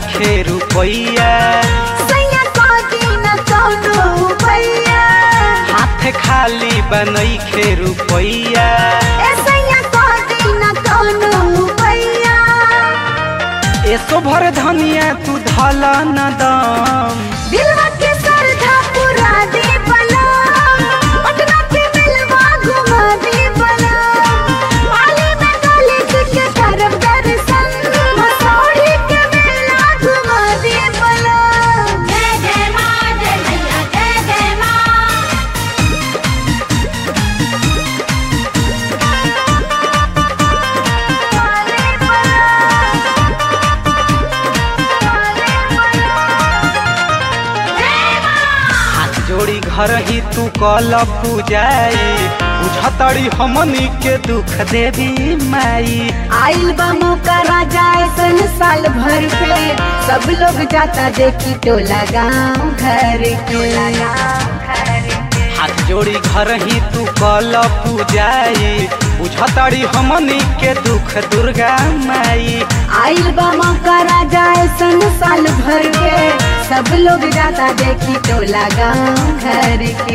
नइखे रुपैया सैया को दिन कौनो भैया हाथ खाली बा नइखे रुपैया ए सैया को दिन कौनो भैया एसो भर धनिया तू धल न दम दिलवा के सरधा पुरा दे बलम पटना के मिलवा घुमा दे बलम पाली में कॉलेज के तरफ दर्शन मसौड़ी के मेला घुमा दे बलम जय जय माँ जय भैया जय जय माँ हाथ जोड़ी घर ही तू कल पूजाई बुझतड़ी हमनी के दुख देवी माई आइल बा मौका राजा ऐसन साल भर पे सब लोग जाता देखी टोला गाँव घर के हाथ जोड़ी घर ही तू कल पूजाई बुझतड़ी हमनी के दुख दुर्गा माई आइल बा मौका राजा ऐसन साल भर पे सब लोग जाता देखी टोला गाँव घर के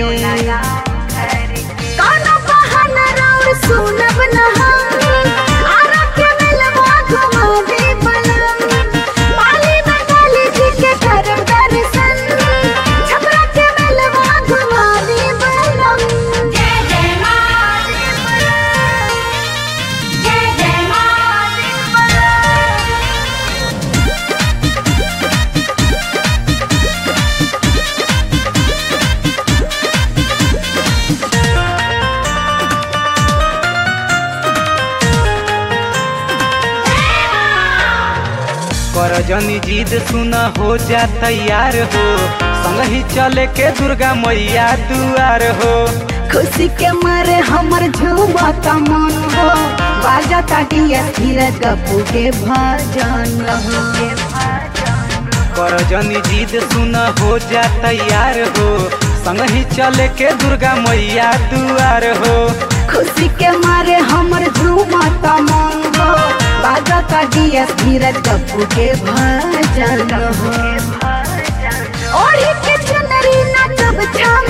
कौनो बहाना राउर सुनब न हम आरा के मिलवा घुमा दे बलम पाली में काली जी के करम दर्शन छपरा के मिलवा घुमा दे बलम जय जय माँ जय जय माँ कर जनी जीद सुन हो जा तैयार हो संग ही चले के दुर्गा मैया दुआर हो खुशी के मारे हमर झूमता मन हो बाजता डिया धीरज कपू के भजन हो कर जनी जीद सुन हो जा तैयार हो संग ही चले के दुर्गा मैया दुआर हो खुशी के मारे हमर झूमता मन हो बाजता डिया धीरज कपू के भजन हो ओढ़ी के चुनरी नाचब छम